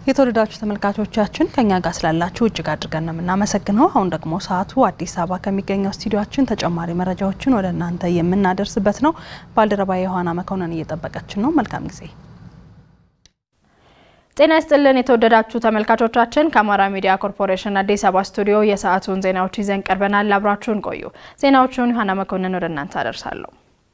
የተወደዳችሁ ተመልካቾቻችን ከኛ ጋር ስላላችሁ እጅግ አድርገን ነው የምናመሰግነው። አሁን ደግሞ ሰዓቱ አዲስ አበባ ከሚገኘው ስቱዲዮችን ተጨማሪ መረጃዎችን ወደ እናንተ የምናደርስበት ነው። ባልደረባ የዮሐና መኮንን እየጠበቀችን ነው። መልካም ጊዜ። ጤና ይስጥልን የተወደዳችሁ ተመልካቾቻችን፣ ከአማራ ሚዲያ ኮርፖሬሽን አዲስ አበባ ስቱዲዮ የሰዓቱን ዜናዎች ይዘን ቀርበናል። አብራችሁን ቆዩ። ዜናዎቹን ዮሐና መኮንን ወደ እናንተ አደርሳለሁ።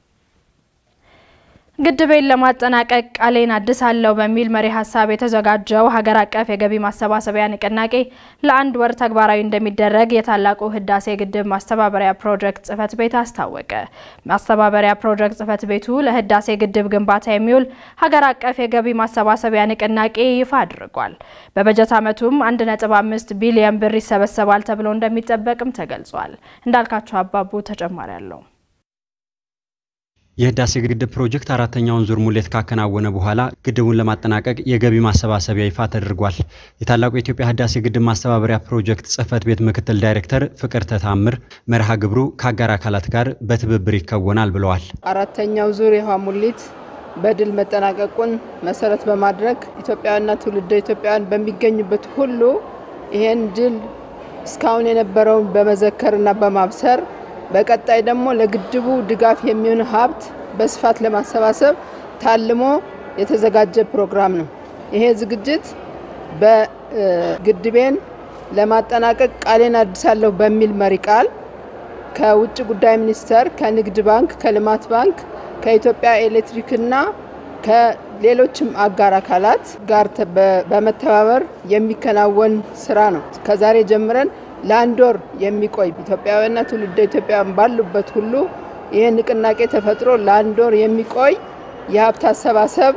ግድቤን ለማጠናቀቅ ቃሌን አድሳለሁ በሚል መሪ ሀሳብ የተዘጋጀው ሀገር አቀፍ የገቢ ማሰባሰቢያ ንቅናቄ ለአንድ ወር ተግባራዊ እንደሚደረግ የታላቁ ህዳሴ ግድብ ማስተባበሪያ ፕሮጀክት ጽህፈት ቤት አስታወቀ። ማስተባበሪያ ፕሮጀክት ጽህፈት ቤቱ ለህዳሴ ግድብ ግንባታ የሚውል ሀገር አቀፍ የገቢ ማሰባሰቢያ ንቅናቄ ይፋ አድርጓል። በበጀት ዓመቱም 1.5 ቢሊዮን ብር ይሰበሰባል ተብሎ እንደሚጠበቅም ተገልጿል። እንዳልካቸው አባቡ ተጨማሪ አለው። የህዳሴ ግድብ ፕሮጀክት አራተኛውን ዙር ሙሌት ካከናወነ በኋላ ግድቡን ለማጠናቀቅ የገቢ ማሰባሰቢያ ይፋ ተደርጓል። የታላቁ የኢትዮጵያ ህዳሴ ግድብ ማስተባበሪያ ፕሮጀክት ጽህፈት ቤት ምክትል ዳይሬክተር ፍቅርተ ታምር መርሃ ግብሩ ከአጋር አካላት ጋር በትብብር ይከወናል ብለዋል። አራተኛው ዙር የውሃ ሙሌት በድል መጠናቀቁን መሰረት በማድረግ ኢትዮጵያውያንና ትውልደ ኢትዮጵያውያን በሚገኙበት ሁሉ ይህን ድል እስካሁን የነበረውን በመዘከርና በማብሰር በቀጣይ ደግሞ ለግድቡ ድጋፍ የሚሆን ሀብት በስፋት ለማሰባሰብ ታልሞ የተዘጋጀ ፕሮግራም ነው። ይሄ ዝግጅት በግድቤን ለማጠናቀቅ ቃሌን አድሳለሁ በሚል መሪ ቃል ከውጭ ጉዳይ ሚኒስቴር፣ ከንግድ ባንክ፣ ከልማት ባንክ፣ ከኢትዮጵያ ኤሌክትሪክና ከሌሎችም አጋር አካላት ጋር በመተባበር የሚከናወን ስራ ነው። ከዛሬ ጀምረን ለአንድ ወር የሚቆይ ኢትዮጵያውያንና ትውልደ ኢትዮጵያውያን ባሉበት ሁሉ ይህ ንቅናቄ ተፈጥሮ ለአንድ ወር የሚቆይ የሀብት አሰባሰብ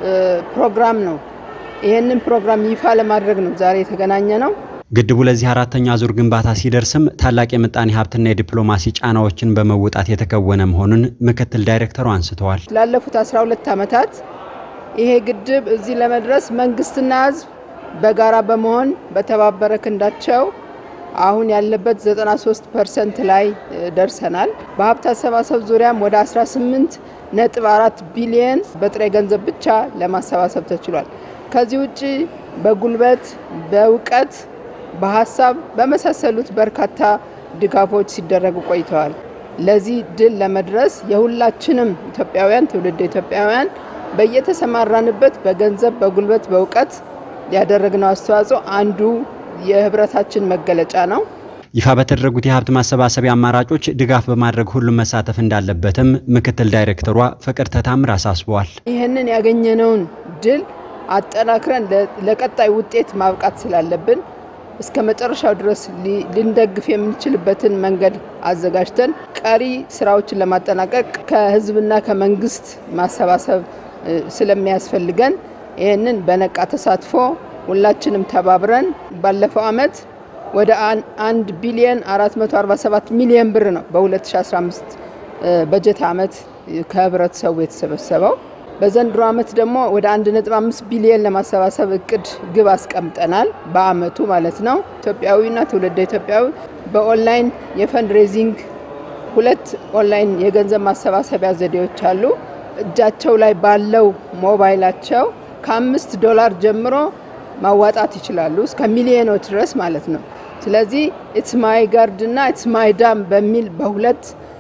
ፕሮግራም ነው። ይህንን ፕሮግራም ይፋ ለማድረግ ነው ዛሬ የተገናኘ ነው። ግድቡ ለዚህ አራተኛ ዙር ግንባታ ሲደርስም ታላቅ የምጣኔ ሀብትና የዲፕሎማሲ ጫናዎችን በመወጣት የተከወነ መሆኑን ምክትል ዳይሬክተሩ አንስተዋል። ላለፉት 12 ዓመታት ይሄ ግድብ እዚህ ለመድረስ መንግስትና ሕዝብ በጋራ በመሆን በተባበረ ክንዳቸው አሁን ያለበት 93 ፐርሰንት ላይ ደርሰናል። በሀብት አሰባሰብ ዙሪያም ወደ 18 ነጥብ 4 ቢሊየን በጥሬ ገንዘብ ብቻ ለማሰባሰብ ተችሏል። ከዚህ ውጭ በጉልበት፣ በእውቀት፣ በሀሳብ በመሳሰሉት በርካታ ድጋፎች ሲደረጉ ቆይተዋል። ለዚህ ድል ለመድረስ የሁላችንም ኢትዮጵያውያን ትውልድ ኢትዮጵያውያን በየተሰማራንበት በገንዘብ፣ በጉልበት፣ በእውቀት ያደረግነው አስተዋጽኦ አንዱ የህብረታችን መገለጫ ነው። ይፋ በተደረጉት የሀብት ማሰባሰቢያ አማራጮች ድጋፍ በማድረግ ሁሉም መሳተፍ እንዳለበትም ምክትል ዳይሬክተሯ ፍቅርተ ታምር አሳስበዋል። ይህንን ያገኘነውን ድል አጠናክረን ለቀጣይ ውጤት ማብቃት ስላለብን እስከ መጨረሻው ድረስ ልንደግፍ የምንችልበትን መንገድ አዘጋጅተን ቀሪ ስራዎችን ለማጠናቀቅ ከህዝብና ከመንግስት ማሰባሰብ ስለሚያስፈልገን ይህንን በነቃ ተሳትፎ ሁላችንም ተባብረን ባለፈው አመት ወደ አንድ ቢሊየን 447 ሚሊዮን ብር ነው በ2015 በጀት አመት ከህብረተሰቡ የተሰበሰበው። በዘንድሮ አመት ደግሞ ወደ 1.5 ቢሊየን ለማሰባሰብ እቅድ ግብ አስቀምጠናል። በአመቱ ማለት ነው። ኢትዮጵያዊና ትውልደ ኢትዮጵያዊ በኦንላይን የፈንድ ሬዚንግ ሁለት ኦንላይን የገንዘብ ማሰባሰቢያ ዘዴዎች አሉ። እጃቸው ላይ ባለው ሞባይላቸው ከአምስት ዶላር ጀምሮ ማዋጣት ይችላሉ እስከ ሚሊዮኖች ድረስ ማለት ነው። ስለዚህ ኢትስ ማይ ጋርድ እና ኢትስ ማይ ዳም በሚል በሁለት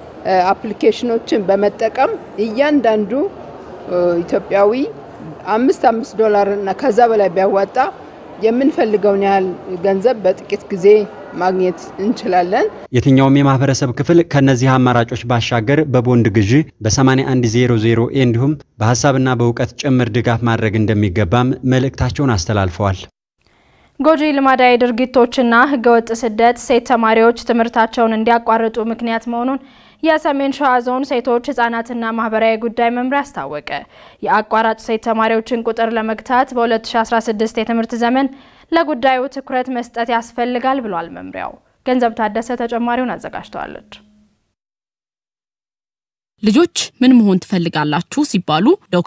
አፕሊኬሽኖችን በመጠቀም እያንዳንዱ ኢትዮጵያዊ አምስት አምስት ዶላር እና ከዛ በላይ ቢያዋጣ የምንፈልገውን ያህል ገንዘብ በጥቂት ጊዜ ማግኘት እንችላለን። የትኛውም የማህበረሰብ ክፍል ከነዚህ አማራጮች ባሻገር በቦንድ ግዢ በ8100 ኤ እንዲሁም በሀሳብና በእውቀት ጭምር ድጋፍ ማድረግ እንደሚገባም መልእክታቸውን አስተላልፈዋል። ጎጂ ልማዳዊ ድርጊቶችና ህገወጥ ስደት ሴት ተማሪዎች ትምህርታቸውን እንዲያቋርጡ ምክንያት መሆኑን የሰሜን ሸዋ ዞን ሴቶች ህጻናትና ማህበራዊ ጉዳይ መምሪያ አስታወቀ። የአቋራጭ ሴት ተማሪዎችን ቁጥር ለመግታት በ2016 የትምህርት ዘመን ለጉዳዩ ትኩረት መስጠት ያስፈልጋል ብሏል መምሪያው። ገንዘብ ታደሰ ተጨማሪውን አዘጋጅተዋለች። ልጆች ምን መሆን ትፈልጋላችሁ ሲባሉ ዶክተር፣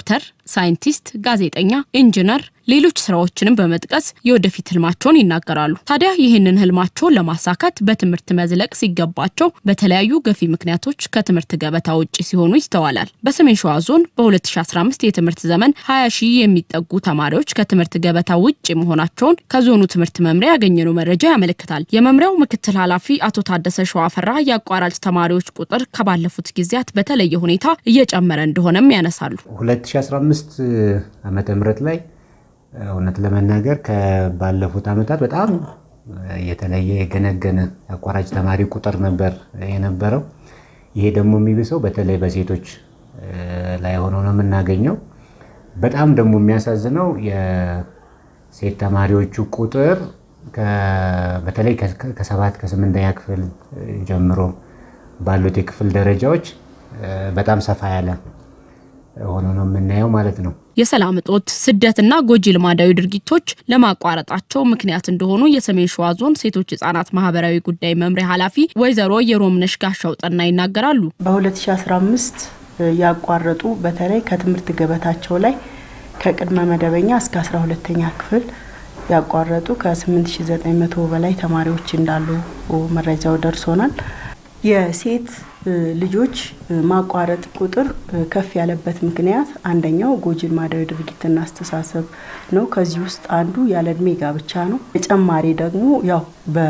ሳይንቲስት፣ ጋዜጠኛ፣ ኢንጂነር ሌሎች ስራዎችንም በመጥቀስ የወደፊት ህልማቸውን ይናገራሉ። ታዲያ ይህንን ህልማቸውን ለማሳካት በትምህርት መዝለቅ ሲገባቸው በተለያዩ ገፊ ምክንያቶች ከትምህርት ገበታ ውጭ ሲሆኑ ይስተዋላል። በሰሜን ሸዋ ዞን በ2015 የትምህርት ዘመን 20 ሺህ የሚጠጉ ተማሪዎች ከትምህርት ገበታ ውጭ መሆናቸውን ከዞኑ ትምህርት መምሪያ ያገኘነው መረጃ ያመለክታል። የመምሪያው ምክትል ኃላፊ አቶ ታደሰ ሸዋፈራ የአቋራጭ ተማሪዎች ቁጥር ከባለፉት ጊዜያት በተለየ ሁኔታ እየጨመረ እንደሆነም ያነሳሉ። 2015 ዓመተ ምህረት ላይ እውነት ለመናገር ከባለፉት ዓመታት በጣም የተለየ የገነገነ አቋራጭ ተማሪ ቁጥር ነበር የነበረው። ይሄ ደግሞ የሚብሰው በተለይ በሴቶች ላይ ሆኖ ነው የምናገኘው። በጣም ደግሞ የሚያሳዝነው የሴት ተማሪዎቹ ቁጥር በተለይ ከሰባት ከስምንተኛ ክፍል ጀምሮ ባሉት የክፍል ደረጃዎች በጣም ሰፋ ያለ ሆኖ ነው የምናየው ማለት ነው። የሰላም እጦት፣ ስደትና ጎጂ ልማዳዊ ድርጊቶች ለማቋረጣቸው ምክንያት እንደሆኑ የሰሜን ሸዋ ዞን ሴቶች ህጻናት ማህበራዊ ጉዳይ መምሪያ ኃላፊ ወይዘሮ የሮምነሽ ጋሻው ጠና ይናገራሉ። በ2015 ያቋረጡ በተለይ ከትምህርት ገበታቸው ላይ ከቅድመ መደበኛ እስከ 12ተኛ ክፍል ያቋረጡ ከ8900 በላይ ተማሪዎች እንዳሉ መረጃው ደርሶናል። የሴት ልጆች ማቋረጥ ቁጥር ከፍ ያለበት ምክንያት አንደኛው ጎጂ ልማዳዊ ድርጊትና አስተሳሰብ ነው። ከዚህ ውስጥ አንዱ ያለ እድሜ ጋብቻ ነው። ተጨማሪ ደግሞ ያው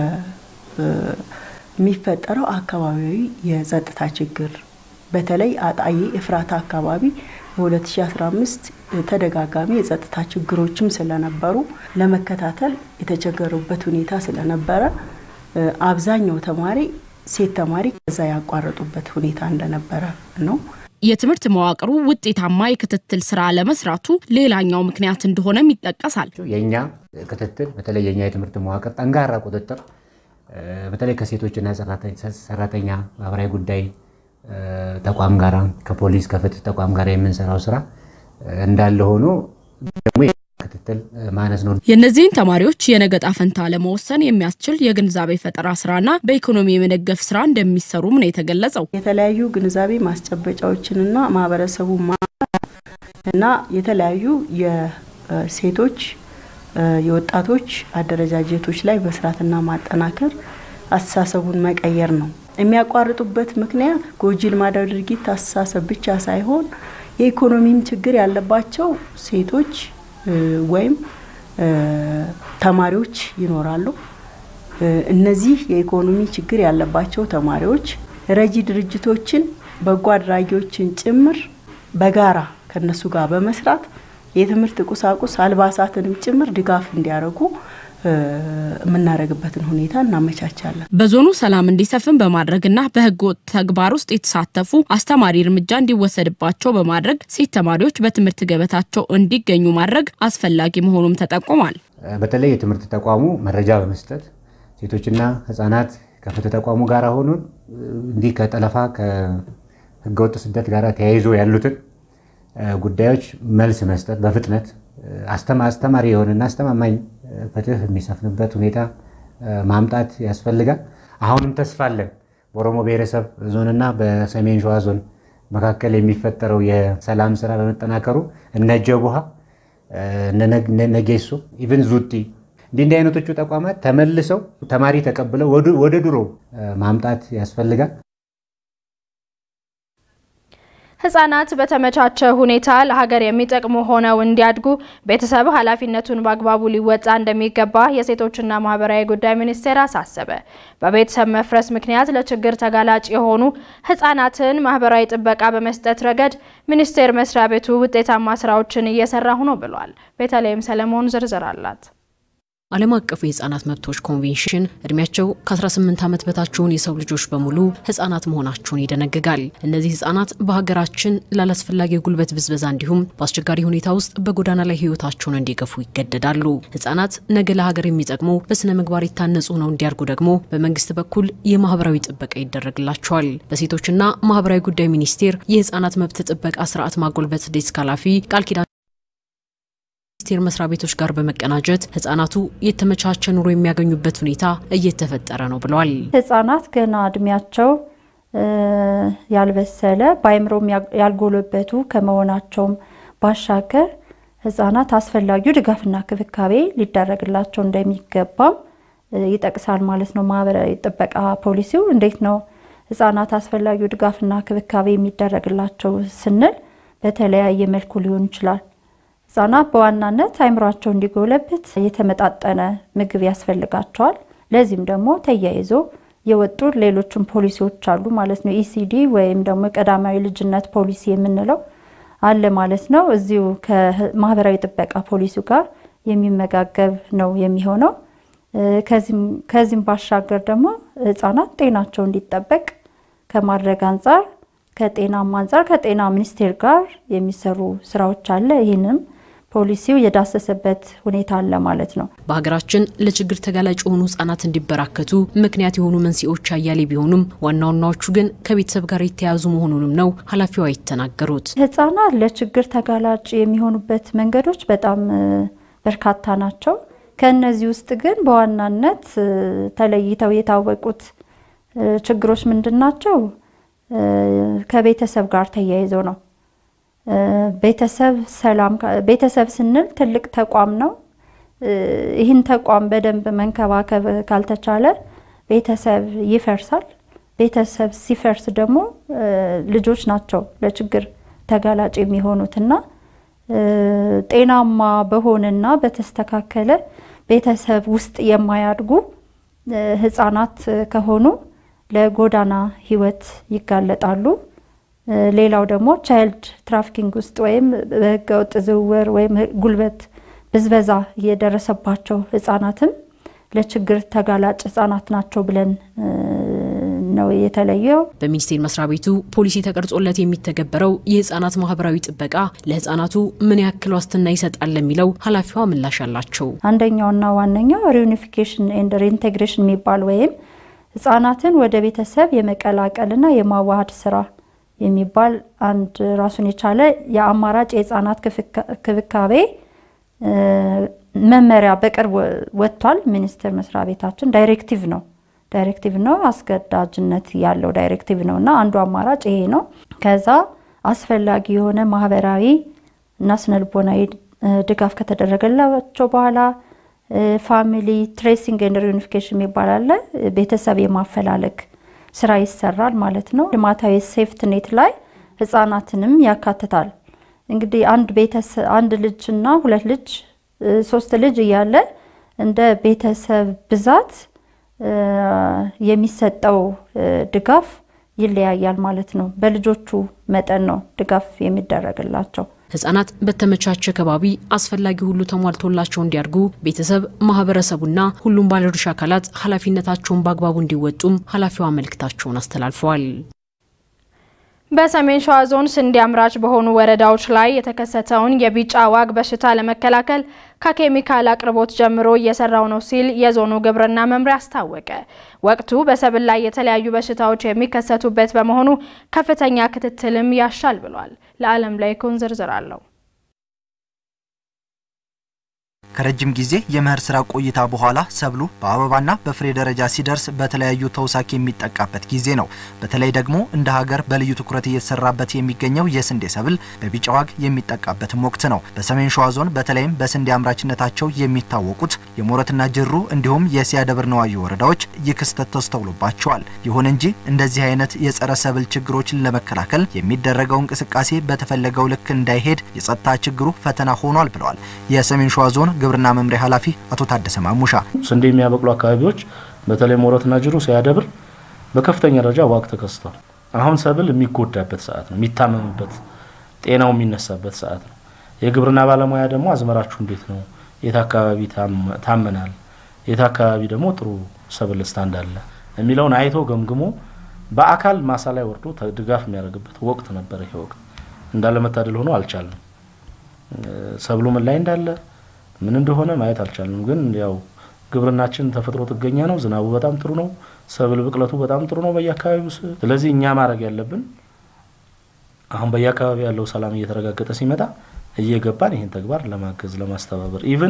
በሚፈጠረው አካባቢያዊ የጸጥታ ችግር በተለይ አጣዬ ኤፍራታ አካባቢ በ2015 ተደጋጋሚ የጸጥታ ችግሮችም ስለነበሩ ለመከታተል የተቸገሩበት ሁኔታ ስለነበረ አብዛኛው ተማሪ ሴት ተማሪ ከዛ ያቋረጡበት ሁኔታ እንደነበረ ነው። የትምህርት መዋቅሩ ውጤታማ የክትትል ስራ ለመስራቱ ሌላኛው ምክንያት እንደሆነም ይጠቀሳል። የእኛ ክትትል በተለይ የእኛ የትምህርት መዋቅር ጠንካራ ቁጥጥር በተለይ ከሴቶችና ሰራተኛ ማህበራዊ ጉዳይ ተቋም ጋራ ከፖሊስ ከፍትህ ተቋም ጋር የምንሰራው ስራ እንዳለ ሆኖ ደግሞ ክትትል ማነስ ነው። የእነዚህን ተማሪዎች የነገ ዕጣ ፈንታ ለመወሰን የሚያስችል የግንዛቤ ፈጠራ ስራና በኢኮኖሚ የመደገፍ ስራ እንደሚሰሩም ነው የተገለጸው። የተለያዩ ግንዛቤ ማስጨበጫዎችንና ማህበረሰቡ እና የተለያዩ የሴቶች የወጣቶች አደረጃጀቶች ላይ መስራትና ማጠናከር አስተሳሰቡን መቀየር ነው። የሚያቋርጡበት ምክንያት ጎጂ ልማዳዊ ድርጊት አስተሳሰብ ብቻ ሳይሆን የኢኮኖሚም ችግር ያለባቸው ሴቶች ወይም ተማሪዎች ይኖራሉ። እነዚህ የኢኮኖሚ ችግር ያለባቸው ተማሪዎች ረጂ ድርጅቶችን፣ በጎ አድራጊዎችን ጭምር በጋራ ከነሱ ጋር በመስራት የትምህርት ቁሳቁስ አልባሳትንም ጭምር ድጋፍ እንዲያደርጉ የምናደርግበትን ሁኔታ እናመቻቻለን። በዞኑ ሰላም እንዲሰፍን በማድረግና በህገ ወጥ ተግባር ውስጥ የተሳተፉ አስተማሪ እርምጃ እንዲወሰድባቸው በማድረግ ሴት ተማሪዎች በትምህርት ገበታቸው እንዲገኙ ማድረግ አስፈላጊ መሆኑም ተጠቁሟል። በተለይ የትምህርት ተቋሙ መረጃ በመስጠት ሴቶችና ህጻናት ከፍትህ ተቋሙ ጋር ሆኖ እንዲህ ከጠለፋ ከህገወጥ ስደት ጋር ተያይዞ ያሉትን ጉዳዮች መልስ መስጠት በፍጥነት አስተማሪ የሆነና አስተማማኝ ፍትህ የሚሰፍንበት ሁኔታ ማምጣት ያስፈልጋል። አሁንም ተስፋ አለን። በኦሮሞ ብሔረሰብ ዞንና በሰሜን ሸዋ ዞን መካከል የሚፈጠረው የሰላም ስራ በመጠናከሩ እነ ጀቡሃ እነ ነጌሶ ኢቭን ዙቲ እንዲህ እንዲህ አይነቶቹ ተቋማት ተመልሰው ተማሪ ተቀብለው ወደ ድሮ ማምጣት ያስፈልጋል። ህጻናት በተመቻቸ ሁኔታ ለሀገር የሚጠቅሙ ሆነው እንዲያድጉ ቤተሰብ ኃላፊነቱን በአግባቡ ሊወጣ እንደሚገባ የሴቶችና ማህበራዊ ጉዳይ ሚኒስቴር አሳሰበ። በቤተሰብ መፍረስ ምክንያት ለችግር ተጋላጭ የሆኑ ህጻናትን ማህበራዊ ጥበቃ በመስጠት ረገድ ሚኒስቴር መስሪያ ቤቱ ውጤታማ ስራዎችን እየሰራሁ ነው ብሏል። ቤተልሔም ሰለሞን ዝርዝር አላት። ዓለም አቀፉ የህፃናት መብቶች ኮንቬንሽን እድሜያቸው ከ18 ዓመት በታችውን የሰው ልጆች በሙሉ ህጻናት መሆናቸውን ይደነግጋል። እነዚህ ህጻናት በሀገራችን ላላስፈላጊ የጉልበት ብዝበዛ እንዲሁም በአስቸጋሪ ሁኔታ ውስጥ በጎዳና ላይ ህይወታቸውን እንዲገፉ ይገደዳሉ። ህጻናት ነገ ለሀገር የሚጠቅሙ በስነ ምግባር የታነጹ ነው እንዲያድጉ ደግሞ በመንግስት በኩል የማህበራዊ ጥበቃ ይደረግላቸዋል። በሴቶችና ማህበራዊ ጉዳይ ሚኒስቴር የህጻናት መብት ጥበቃ ስርዓት ማጎልበት ዴስክ ኃላፊ ቃል ኪዳን ሚኒስቴር መስሪያ ቤቶች ጋር በመቀናጀት ህጻናቱ የተመቻቸ ኑሮ የሚያገኙበት ሁኔታ እየተፈጠረ ነው ብለዋል። ህጻናት ገና እድሜያቸው ያልበሰለ በአይምሮም ያልጎለበቱ ከመሆናቸውም ባሻገር ህጻናት አስፈላጊው ድጋፍና ክብካቤ ሊደረግላቸው እንደሚገባም ይጠቅሳል ማለት ነው። ማህበራዊ ጥበቃ ፖሊሲው እንዴት ነው ህጻናት አስፈላጊው ድጋፍና ክብካቤ የሚደረግላቸው ስንል በተለያየ መልኩ ሊሆን ይችላል። ህጻናት በዋናነት አይምሯቸው እንዲጎለብት የተመጣጠነ ምግብ ያስፈልጋቸዋል። ለዚህም ደግሞ ተያይዞ የወጡ ሌሎችም ፖሊሲዎች አሉ ማለት ነው። ኢሲዲ ወይም ደግሞ ቀዳማዊ ልጅነት ፖሊሲ የምንለው አለ ማለት ነው። እዚሁ ከማህበራዊ ጥበቃ ፖሊሲው ጋር የሚመጋገብ ነው የሚሆነው። ከዚህም ባሻገር ደግሞ ህጻናት ጤናቸው እንዲጠበቅ ከማድረግ አንጻር ከጤናም አንጻር ከጤና ሚኒስቴር ጋር የሚሰሩ ስራዎች አለ። ይህንም ፖሊሲው የዳሰሰበት ሁኔታ አለ ማለት ነው። በሀገራችን ለችግር ተጋላጭ የሆኑ ህጻናት እንዲበራከቱ ምክንያት የሆኑ መንስኤዎች አያሌ ቢሆኑም ዋና ዋናዎቹ ግን ከቤተሰብ ጋር የተያያዙ መሆኑንም ነው ኃላፊዋ የተናገሩት። ህጻናት ለችግር ተጋላጭ የሚሆኑበት መንገዶች በጣም በርካታ ናቸው። ከእነዚህ ውስጥ ግን በዋናነት ተለይተው የታወቁት ችግሮች ምንድን ናቸው? ከቤተሰብ ጋር ተያይዘው ነው። ቤተሰብ ሰላም ቤተሰብ ስንል ትልቅ ተቋም ነው። ይህን ተቋም በደንብ መንከባከብ ካልተቻለ ቤተሰብ ይፈርሳል። ቤተሰብ ሲፈርስ ደግሞ ልጆች ናቸው ለችግር ተጋላጭ የሚሆኑትና ጤናማ በሆነና በተስተካከለ ቤተሰብ ውስጥ የማያድጉ ህጻናት ከሆኑ ለጎዳና ህይወት ይጋለጣሉ። ሌላው ደግሞ ቻይልድ ትራፊኪንግ ውስጥ ወይም በህገወጥ ዝውውር ወይም ጉልበት ብዝበዛ የደረሰባቸው ህጻናትም ለችግር ተጋላጭ ህጻናት ናቸው ብለን ነው የተለየው። በሚኒስቴር መስሪያ ቤቱ ፖሊሲ ተቀርጾለት የሚተገበረው የህጻናት ማህበራዊ ጥበቃ ለህጻናቱ ምን ያክል ዋስትና ይሰጣል ለሚለው ኃላፊዋ ምላሽ አላቸው። አንደኛውና ዋነኛው ሪዩኒፊኬሽን ኤንድ ሪኢንቴግሬሽን የሚባል ወይም ህጻናትን ወደ ቤተሰብ የመቀላቀልና የማዋሃድ ስራ የሚባል አንድ ራሱን የቻለ የአማራጭ የህፃናት ክብካቤ መመሪያ በቅርብ ወጥቷል። ሚኒስቴር መስሪያ ቤታችን ዳይሬክቲቭ ነው ዳይሬክቲቭ ነው አስገዳጅነት ያለው ዳይሬክቲቭ ነው እና አንዱ አማራጭ ይሄ ነው። ከዛ አስፈላጊ የሆነ ማህበራዊ እና ስነልቦናዊ ድጋፍ ከተደረገላቸው በኋላ ፋሚሊ ትሬሲንግ ኤንድ ሪዩኒፊኬሽን የሚባል አለ። ቤተሰብ የማፈላለግ ስራ ይሰራል ማለት ነው። ልማታዊ ሴፍትኔት ላይ ህጻናትንም ያካትታል። እንግዲህ አንድ ቤተሰብ አንድ ልጅና ሁለት ልጅ ሶስት ልጅ እያለ እንደ ቤተሰብ ብዛት የሚሰጠው ድጋፍ ይለያያል ማለት ነው። በልጆቹ መጠን ነው ድጋፍ የሚደረግላቸው። ህጻናት በተመቻቸ ከባቢ አስፈላጊ ሁሉ ተሟልቶላቸው እንዲያድጉ ቤተሰብ፣ ማህበረሰቡና ሁሉም ባለድርሻ አካላት ኃላፊነታቸውን በአግባቡ እንዲወጡም ኃላፊዋ መልእክታቸውን አስተላልፈዋል። በሰሜን ሸዋ ዞን ስንዴ አምራች በሆኑ ወረዳዎች ላይ የተከሰተውን የቢጫ ዋግ በሽታ ለመከላከል ከኬሚካል አቅርቦት ጀምሮ እየሰራው ነው ሲል የዞኑ ግብርና መምሪያ አስታወቀ። ወቅቱ በሰብል ላይ የተለያዩ በሽታዎች የሚከሰቱበት በመሆኑ ከፍተኛ ክትትልም ያሻል ብሏል። ለዓለም ላይ ኩን ዝርዝር አለው። ከረጅም ጊዜ የመኸር ስራ ቆይታ በኋላ ሰብሉ በአበባና በፍሬ ደረጃ ሲደርስ በተለያዩ ተውሳክ የሚጠቃበት ጊዜ ነው። በተለይ ደግሞ እንደ ሀገር በልዩ ትኩረት እየተሰራበት የሚገኘው የስንዴ ሰብል በቢጫ ዋግ የሚጠቃበትም ወቅት ነው። በሰሜን ሸዋ ዞን በተለይም በስንዴ አምራችነታቸው የሚታወቁት የሞረትና ጅሩ እንዲሁም የሲያ ደብረ ነዋዩ ወረዳዎች ይህ ክስተት ተስተውሎባቸዋል። ይሁን እንጂ እንደዚህ አይነት የጸረ ሰብል ችግሮችን ለመከላከል የሚደረገው እንቅስቃሴ በተፈለገው ልክ እንዳይሄድ የጸጥታ ችግሩ ፈተና ሆኗል ብለዋል የሰሜን ሸዋ ዞን ግብርና መምሪያ ኃላፊ አቶ ታደሰ ማሙሻ ስንዴ የሚያበቅሉ አካባቢዎች በተለይ ሞረትና ጅሩ ሲያደብር በከፍተኛ ደረጃ ዋግ ተከስቷል። አሁን ሰብል የሚጎዳበት ሰዓት ነው፣ የሚታመምበት ጤናው የሚነሳበት ሰዓት ነው። የግብርና ባለሙያ ደግሞ አዝመራችሁ እንዴት ነው፣ የት አካባቢ ታመናል፣ የት አካባቢ ደግሞ ጥሩ ሰብል ስታንድ አለ የሚለውን አይቶ ገምግሞ በአካል ማሳ ላይ ወርዶ ድጋፍ የሚያደርግበት ወቅት ነበር። ይሄ ወቅት እንዳለመታደል ሆኖ አልቻልንም። ሰብሉ ምን ላይ እንዳለ ምን እንደሆነ ማየት አልቻልንም። ግን ያው ግብርናችን ተፈጥሮ ጥገኛ ነው። ዝናቡ በጣም ጥሩ ነው። ሰብል ብቅለቱ በጣም ጥሩ ነው በየአካባቢው። ስለዚህ እኛ ማድረግ ያለብን አሁን በየአካባቢ ያለው ሰላም እየተረጋገጠ ሲመጣ እየገባን ይህን ተግባር ለማገዝ ለማስተባበር ኢቭን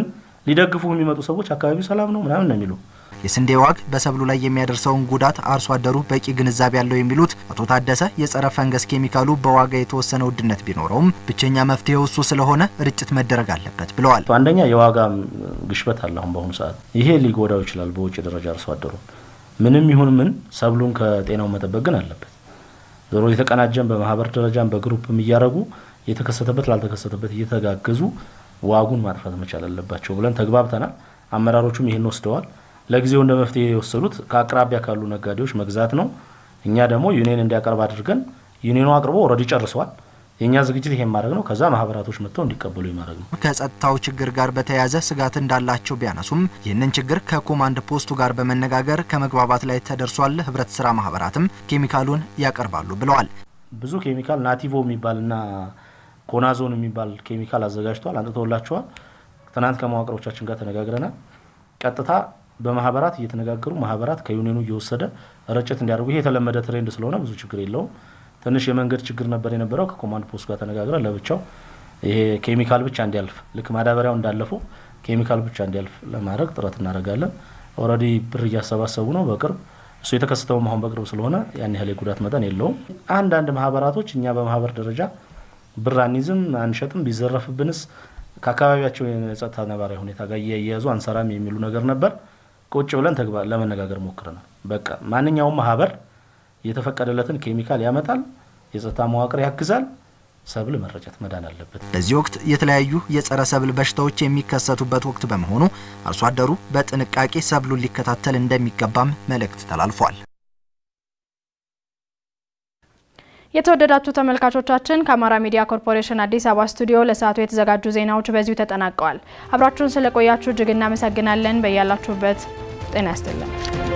ሊደግፉ የሚመጡ ሰዎች አካባቢው ሰላም ነው ምናምን ነው የሚሉ የስንዴ ዋግ በሰብሉ ላይ የሚያደርሰውን ጉዳት አርሶ አደሩ በቂ ግንዛቤ ያለው የሚሉት አቶ ታደሰ የጸረ ፈንገስ ኬሚካሉ በዋጋ የተወሰነ ውድነት ቢኖረውም ብቸኛ መፍትሄው እሱ ስለሆነ ርጭት መደረግ አለበት ብለዋል። አንደኛ የዋጋ ግሽበት አለ። አሁን በአሁኑ ሰዓት ይሄ ሊጎዳው ይችላል። በውጭ ደረጃ አርሶ አደሩ ምንም ይሁን ምን ሰብሉን ከጤናው መጠበቅ ግን አለበት። ዞሮ የተቀናጀን በማህበር ደረጃም በግሩፕም እያደረጉ የተከሰተበት ላልተከሰተበት እየተጋገዙ ዋጉን ማጥፋት መቻል አለባቸው ብለን ተግባብተናል። አመራሮቹም ይህን ወስደዋል። ለጊዜው እንደ መፍትሄ የወሰዱት ከአቅራቢያ ካሉ ነጋዴዎች መግዛት ነው። እኛ ደግሞ ዩኒየን እንዲያቀርብ አድርገን ዩኒየኑ አቅርቦ ኦልሬዲ ጨርሰዋል። የእኛ ዝግጅት ይሄን ማድረግ ነው። ከዛ ማህበራቶች መጥተው እንዲቀበሉ ማድረግ ነው። ከጸጥታው ችግር ጋር በተያያዘ ስጋት እንዳላቸው ቢያነሱም ይህንን ችግር ከኮማንድ ፖስቱ ጋር በመነጋገር ከመግባባት ላይ ተደርሷል። ህብረት ስራ ማህበራትም ኬሚካሉን ያቀርባሉ ብለዋል። ብዙ ኬሚካል ናቲቮ የሚባልና ኮናዞን የሚባል ኬሚካል አዘጋጅተዋል፣ አንጥተውላቸዋል። ትናንት ከመዋቅሮቻችን ጋር ተነጋግረናል። ቀጥታ በማህበራት እየተነጋገሩ ማህበራት ከዩኒየኑ እየወሰደ ርጭት እንዲያደርጉ ይሄ የተለመደ ትሬንድ ስለሆነ ብዙ ችግር የለውም። ትንሽ የመንገድ ችግር ነበር የነበረው። ከኮማንድ ፖስት ጋር ተነጋግረን ለብቻው ይሄ ኬሚካል ብቻ እንዲያልፍ ልክ ማዳበሪያው እንዳለፈው ኬሚካል ብቻ እንዲያልፍ ለማድረግ ጥረት እናደርጋለን። ኦልሬዲ ብር እያሰባሰቡ ነው። በቅርብ እሱ የተከሰተውም አሁን በቅርብ ስለሆነ ያን ያህል የጉዳት መጠን የለውም። አንዳንድ ማህበራቶች እኛ በማህበር ደረጃ ብር አንይዝም አንሸጥም፣ ቢዘረፍብንስ ከአካባቢያቸው የጸጥታ ነባራዊ ሁኔታ ጋር እያያዙ አንሰራም የሚሉ ነገር ነበር። ቁጭ ብለን ለመነጋገር ሞክረናል። በቃ ማንኛውም ማህበር የተፈቀደለትን ኬሚካል ያመጣል፣ የጸጥታ መዋቅር ያግዛል። ሰብል መረጨት መዳን አለበት። በዚህ ወቅት የተለያዩ የጸረ ሰብል በሽታዎች የሚከሰቱበት ወቅት በመሆኑ አርሶ አደሩ በጥንቃቄ ሰብሉን ሊከታተል እንደሚገባም መልእክት ተላልፏል። የተወደዳችሁ ተመልካቾቻችን ከአማራ ሚዲያ ኮርፖሬሽን አዲስ አበባ ስቱዲዮ ለሰዓቱ የተዘጋጁ ዜናዎች በዚሁ ተጠናቀዋል። አብራችሁን ስለቆያችሁ እጅግ እናመሰግናለን። በያላችሁበት ጤና ያስጥልን።